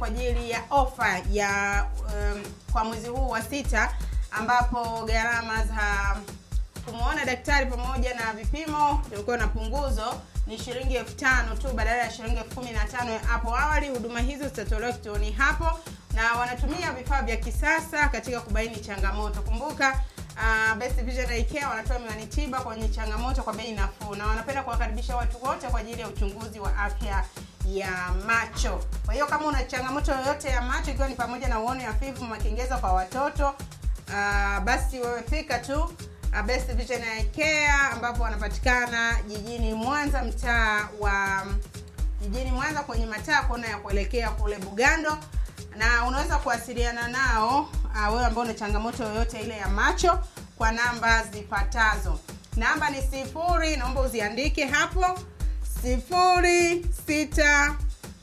kwa ajili ya ofa ya um, kwa mwezi huu wa sita ambapo gharama za kumwona daktari pamoja na vipimo ilikuwa na punguzo ni shilingi elfu tano tu badala ya shilingi elfu kumi na tano hapo awali. Huduma hizo zitatolewa kituoni hapo, na wanatumia vifaa vya kisasa katika kubaini changamoto. Kumbuka uh, Best Vision Eye Care wanatoa miwani tiba kwenye changamoto kwa bei nafuu, na wanapenda kuwakaribisha watu wote kwa ajili ya uchunguzi wa afya ya macho. Kwa hiyo kama una changamoto yoyote ya macho, ikiwa ni pamoja na uoni hafifu, makengeza kwa watoto uh, basi wewe fika tu uh, Best Vision Eye Care ambapo wanapatikana jijini Mwanza, mtaa wa jijini Mwanza kwenye mataa kona ya kuelekea kule Bugando, na unaweza kuwasiliana nao uh, wewe ambao una changamoto yoyote ile ya macho kwa namba zifuatazo. Namba ni sifuri, naomba uziandike hapo, sifuri sita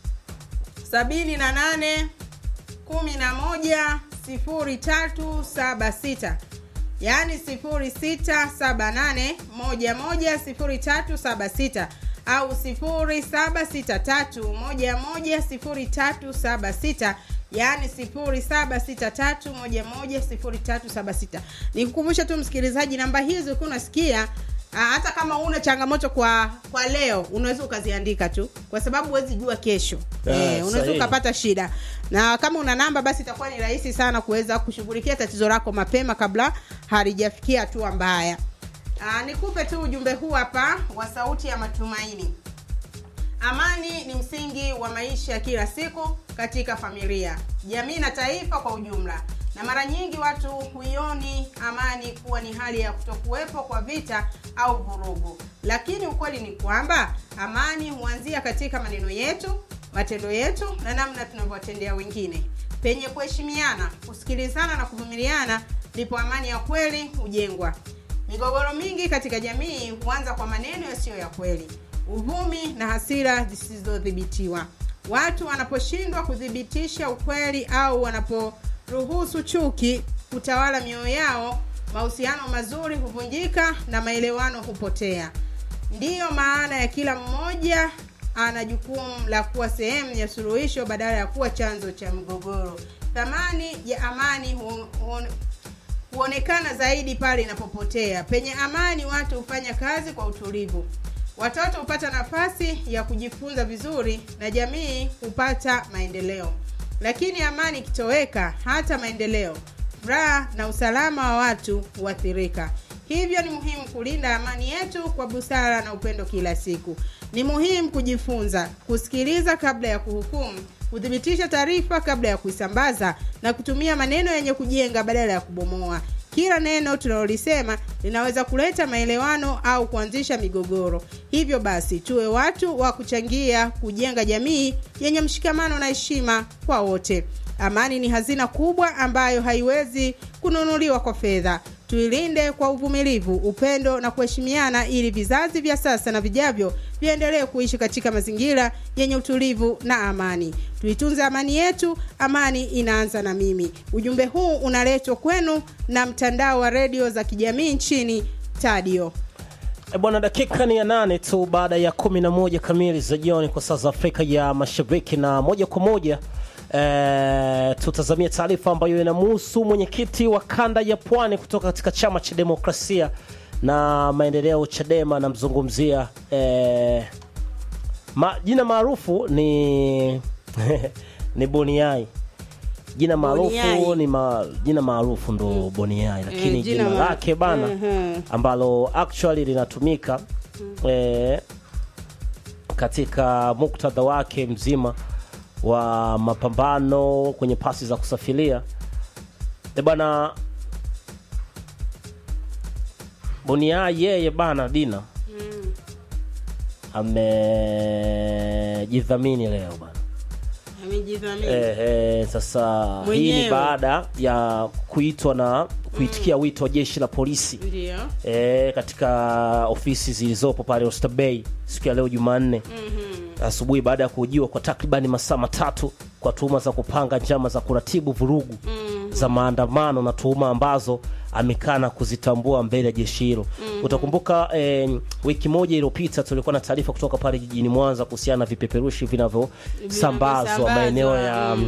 sabini na nane kumi na moja sifuri tatu saba sita yaani sifuri sita saba nane moja moja sifuri tatu saba sita au sifuri saba sita tatu moja moja sifuri tatu saba sita yaani sifuri saba sita tatu moja moja sifuri tatu saba sita nikukumbusha tu msikilizaji namba hizi ukiwa unasikia Ah, hata kama una changamoto kwa kwa leo unaweza ukaziandika tu kwa sababu huwezi jua kesho Ah, eh, unaweza sahihi. ukapata shida na kama una namba basi itakuwa ni rahisi sana kuweza kushughulikia tatizo lako mapema kabla halijafikia hatua mbaya Ah, nikupe tu ujumbe huu hapa wa sauti ya matumaini amani ni msingi wa maisha ya kila siku katika familia jamii na taifa kwa ujumla na mara nyingi watu huioni amani kuwa ni hali ya kutokuwepo kwa vita au vurugu lakini ukweli ni kwamba amani huanzia katika maneno yetu matendo yetu na namna tunavyowatendea wengine penye kuheshimiana kusikilizana na kuvumiliana ndipo amani ya kweli hujengwa migogoro mingi katika jamii huanza kwa maneno yasiyo ya kweli uvumi na hasira zisizodhibitiwa watu wanaposhindwa kuthibitisha ukweli au wanaporuhusu chuki kutawala mioyo yao mahusiano mazuri huvunjika na maelewano hupotea ndiyo maana ya kila mmoja ana jukumu la kuwa sehemu ya suluhisho badala ya kuwa chanzo cha mgogoro thamani ya amani hu, hu, huonekana zaidi pale inapopotea penye amani watu hufanya kazi kwa utulivu watoto hupata nafasi ya kujifunza vizuri na jamii hupata maendeleo lakini amani ikitoweka hata maendeleo furaha na usalama wa watu huathirika hivyo ni muhimu kulinda amani yetu kwa busara na upendo kila siku ni muhimu kujifunza kusikiliza kabla ya kuhukumu kuthibitisha taarifa kabla ya kuisambaza na kutumia maneno yenye kujenga badala ya kubomoa kila neno tunalolisema linaweza kuleta maelewano au kuanzisha migogoro hivyo basi tuwe watu wa kuchangia kujenga jamii yenye mshikamano na heshima kwa wote amani ni hazina kubwa ambayo haiwezi kununuliwa kwa fedha tuilinde kwa uvumilivu upendo na kuheshimiana ili vizazi vya sasa na vijavyo viendelee kuishi katika mazingira yenye utulivu na amani tuitunze amani yetu amani inaanza na mimi ujumbe huu unaletwa kwenu na mtandao wa redio za kijamii nchini tadio E bwana, dakika ni ya nane tu baada ya kumi na moja kamili za jioni kwa saa za Afrika ya Mashariki, na moja kwa moja e, tutazamia taarifa ambayo inamhusu mwenyekiti wa kanda ya Pwani kutoka katika chama cha demokrasia na maendeleo CHADEMA. Namzungumzia e, ma, jina maarufu ni ni Boniai jina maarufu Boniai. ni ma, jina maarufu ndo Boniai, lakini Eh, jina, jina ma- lake bana Mhm. ambalo actually linatumika eh, katika muktadha wake mzima wa mapambano kwenye pasi za kusafiria e bana Boniai yeye bana Dina amejidhamini leo bana amejidhamini Eh, eh, sasa hii ni Mwenyewe. baada ya kuitwa na kuitikia wito wa jeshi la polisi ndio e, katika ofisi zilizopo pale Oyster Bay siku ya leo Jumanne asubuhi baada ya kuhojiwa kwa takribani masaa matatu kwa tuhuma za kupanga njama za kuratibu vurugu za maandamano na tuhuma ambazo amekana kuzitambua mbele ya jeshi hilo. Utakumbuka eh, wiki moja iliyopita tulikuwa na taarifa kutoka pale jijini Mwanza kuhusiana na vipeperushi vinavyosambazwa Vinavyosambazwa, maeneo ya mm.